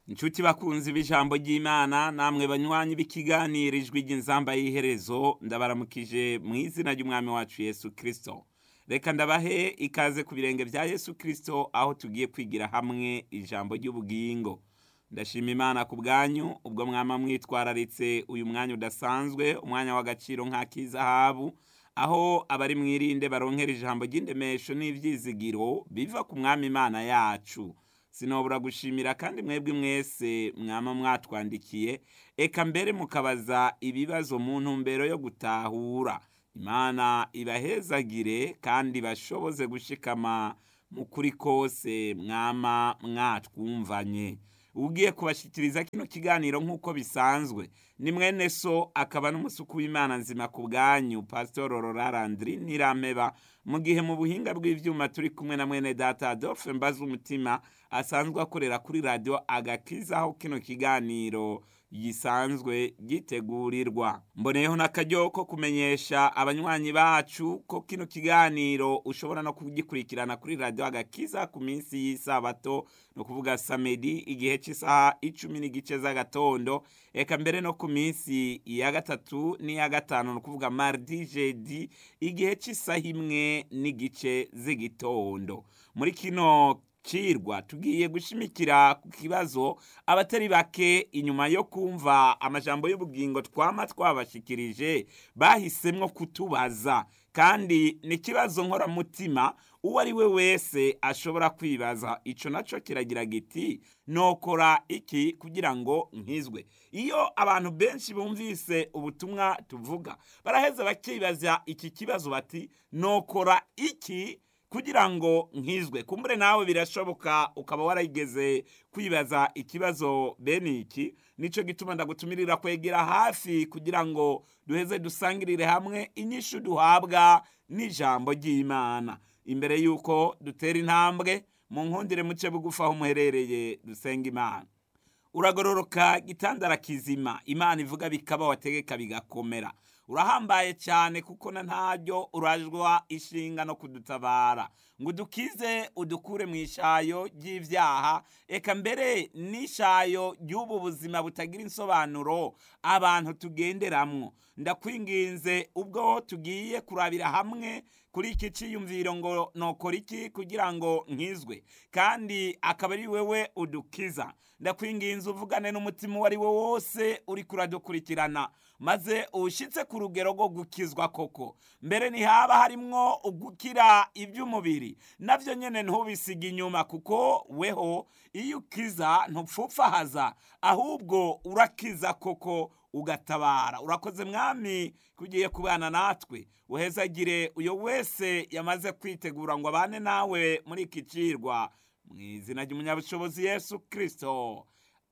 inshuti bakunzi b'ijambo ry'imana namwe banywanyi b'ikiganiro ijwi ry'inzamba y'iherezo ndabaramukije mu izina ry'umwami wacu yesu kirisito reka ndabahe ikaze ku birenge bya yesu kirisito aho tugiye kwigira hamwe ijambo ry'ubugingo ndashima imana ku bwanyu ubwo mwama mwitwararitse uyu mwanya udasanzwe umwanya w'agaciro nk'ak'izahabu aho abari mwirinde baronkera ijambo ry'indemesho n'ibyizigiro biva ku mwami imana yacu sinobura gushimira kandi mwebwe mwese mwama mwatwandikiye eka mbere mukabaza ibibazo mu ntumbero yo gutahura imana ibahezagire kandi bashoboze gushikama mu kuri kose mwama mwatwumvanye ugiye kubashyikiriza kino kiganiro nk'uko bisanzwe ni mwene so akaba n'umusuku w'imana nzima ku bwanyu pasitoro rorarandiri ntirameba mu gihe mu buhinga bw'ibyuma turi kumwe na mwene data adolphe mbaza umutima asanzwe akorera kuri radiyo agakiza aho kino kiganiro gisanzwe gitegurirwa mboneyeho n'akaryo ko kumenyesha abanywanyi bacu ko kino kiganiro ushobora no kugikurikirana kuri radiyo agakiza ku minsi y'isabato ni ukuvuga samedi igihe cy'isaha icumi n'igice z'agatondo eka mbere no ku minsi ya gatatu n'iya gatanu ni ukuvuga mardi jedi igihe cy'isaha imwe n'igice z'igitondo muri kino cirwa tugiye gushimikira ku kibazo abatari bake inyuma yo kumva amajambo y'ubugingo twama twabashikirije bahisemwo kutubaza kandi ni ikibazo nkoramutima uwo ari we wese ashobora kwibaza ico naco kiragira giti nokora iki kugira ngo nkizwe iyo abantu benshi bumvise ubutumwa tuvuga baraheza bakibaza iki kibazo bati nokora iki kugira ngo nkizwe kumbure nawe birashoboka ukaba warayigeze kwibaza ikibazo bene iki nicyo gituma ndagutumirira kwegera hafi kugira ngo duheze dusangirire hamwe inyishu duhabwa n'ijambo ry'imana imbere y'uko dutera intambwe mu nkundire muce bugufi aho muherereye dusenga imana uragororoka gitandara kizima imana ivuga bikaba wategeka bigakomera urahambaye cyane kuko na ntaryo urajwa ishinga no kudutabara ngo udukize udukure mu ishayo ry'ibyaha eka mbere n'ishayo ry'ubu buzima butagira insobanuro abantu tugenderamwo ndakwinginze ubwo tugiye kurabira hamwe kuri iki cyiyumviro ngo nokora iki kugira ngo nkizwe kandi akaba ari wewe udukiza ndakwinginze uvugane n'umutima uwo ari wo wose uri kuradukurikirana maze uwushyitse ku rugero rwo gukizwa koko mbere ntihaba harimwo ugukira iby'umubiri nabyo nyine ntubisige inyuma kuko weho iyo ukiza ntupfupfahaza ahubwo urakiza koko ugatabara urakoze mwami kugiye kubana natwe uhezagire uyo wese yamaze kwitegura ngo abane nawe muri iki cirwa mu izina ry'umunyabushobozi yesu kirisito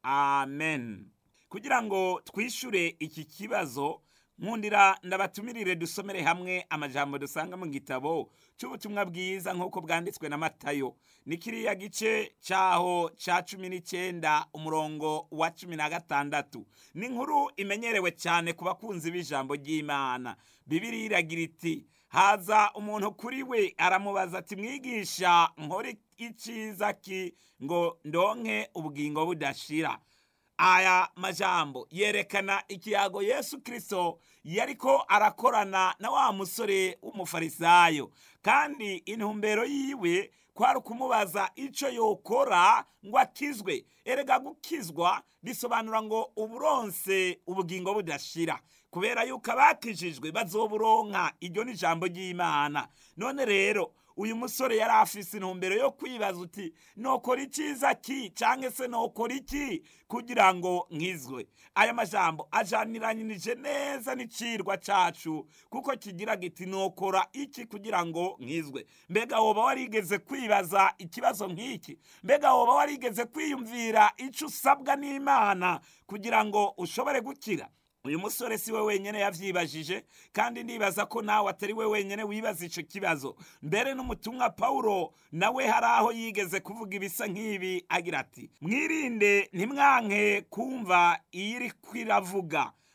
amen kugira ngo twishyure iki kibazo nkundira ndabatumirire dusomere hamwe amajambo dusanga mu gitabo cy'ubutumwa bwiza nk'uko bwanditswe na matayo ni kiriya gice cyaho cya cumi n'icyenda umurongo wa cumi na gatandatu ni inkuru imenyerewe cyane ku bakunzi b'ijambo ry'imana bibiri iragira iti haza umuntu kuri we aramubaza ati mwigisha nkore icyiza ki ngo ndonke ubugingo budashira aya majambo yerekana ikiyago yesu kirisito yariko arakorana na wa musore w'umufarisayo kandi intumbero yiwe kwari ukumubaza icyo yokora ngo akizwe erega gukizwa bisobanura ngo uburonse ubugingo budashira kubera yuko abakijijwe bazoburonka iryo ni ijambo ry'imana none rero uyu musore yari afise intumbero yo kwibaza uti nokora icyiza ki cyangwa se nokora iki kugira ngo nkizwe aya majambo ajaniranyije neza n'icirwa cacu kuko kigira giti nokora iki kugira ngo nkizwe mbega woba warigeze kwibaza ikibazo nk'iki mbega woba warigeze kwiyumvira icyo usabwa n'imana kugira ngo ushobore gukira uyu musore si we wenyine yavyibajije kandi ndibaza ko nawe atari we wenyine wibaza ico kibazo mbere n'umutumwa pawulo nawe hari aho yigeze kuvuga ibisa nk'ibi agira ati mwirinde ntimwanke kumva iyo iri kwiravuga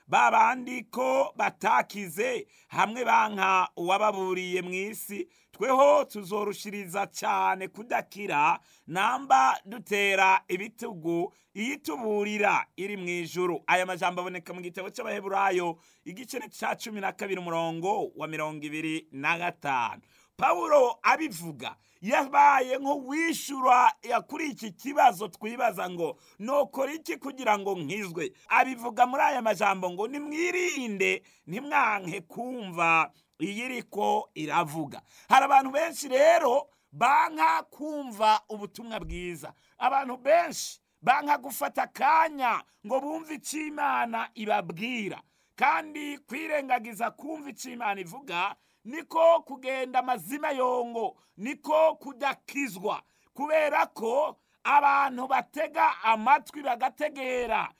ba bandi ko batakize hamwe banka uwababuriye mu isi tweho tuzorushiriza cyane kudakira namba dutera ibitugu iyituburira iri mu ijuru aya majambo aboneka mu gitabo cy'abaheburayo igice cya cumi na kabiri umurongo wa mirongo ibiri na gatanu pawulo abivuga yabaye nk'uwishyura kuri iki kibazo twibaza ngo nokora iki kugira ngo nkizwe abivuga muri aya majambo ngo nimwirinde ntimwanke kumva iyi iriko iravuga hari abantu benshi rero banka kumva ubutumwa bwiza abantu benshi banka gufata akanya ngo bumve icyo imana ibabwira kandi kwirengagiza kumva icyo imana ivuga niko kugenda amazima yongo niko kudakizwa kubera ko abantu batega amatwi bagategera